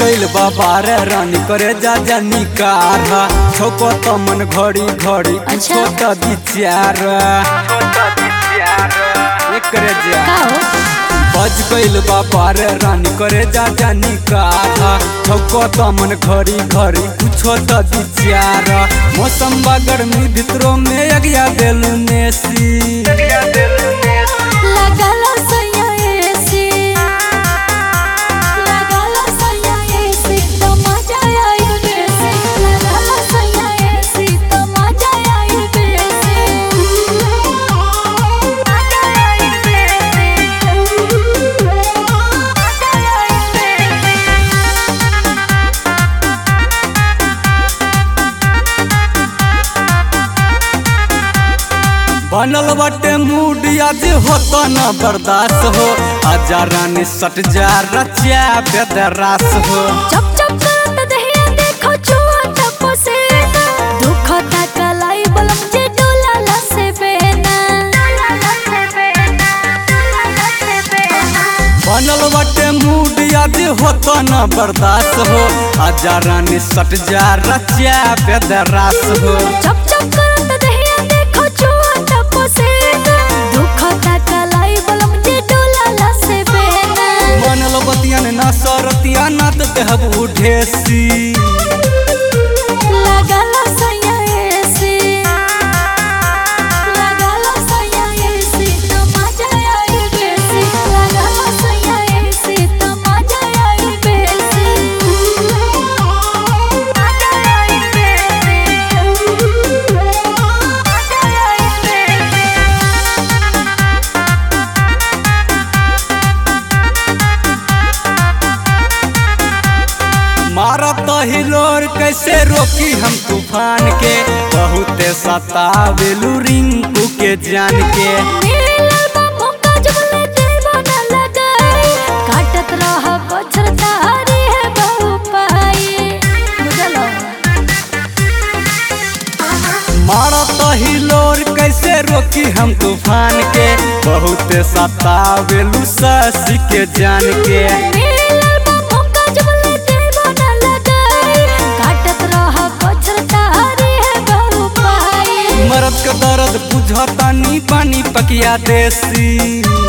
गइल बाबार रानी करे जा जानी कार छोको त मन घड़ी घड़ी अच्छा। छोटा विचार एकरे जा का हो बज गइल बाबार रानी करे जा जानी कार छोको त मन घड़ी घड़ी कुछो त विचार मौसम बा गर्मी भितरो में अगिया देलू नेसी लागल सैया एसी लागल सैया एसी तो मजा आई बेसी लागल सैया एसी तो मजा आई बेसी मजा आई बेसी मजा आई बेसी बनल बाटे मूड आज होता न बर्दाश्त हो आजा रानी सट जा रचिया बेदरास हो चप चप करत दहिया देखो छुआ टप से दुख कलाई बलम जे डोला लसे बेना बनल बाटे मूड आज होता न बर्दाश्त हो आजा रानी सट जा रचिया बेदरास हो चप चप करत दहिया देखो छुआ टप से दुख कलाई बलम जे डोला लसे बेना बनल बतियन न सरतिया न त देहबू ढेसी लागल सैया एसी लागल सैया एसी तो मजा आई बेसी लागल सैया एसी तो मजा आई बेसी मजा आई बेसी मजा आई बेसी मारत हिलोर कैसे रोकी हम तूफान के बहुते सतावेलू रिंकू के जान के मिलल बा मौका जब ले देबो न लगाई काटत रह बछर तारी है बहु पाई बुझलो मारत हिलोर कैसे रोकी हम तूफान के बहुते सतावेलू ससी के जान के मिलल बा मौका जब ले देबो न लगाई काटत रह बछर तारी है बहु पाई मरद के दर्द बुझतानी पानी पकिया देसी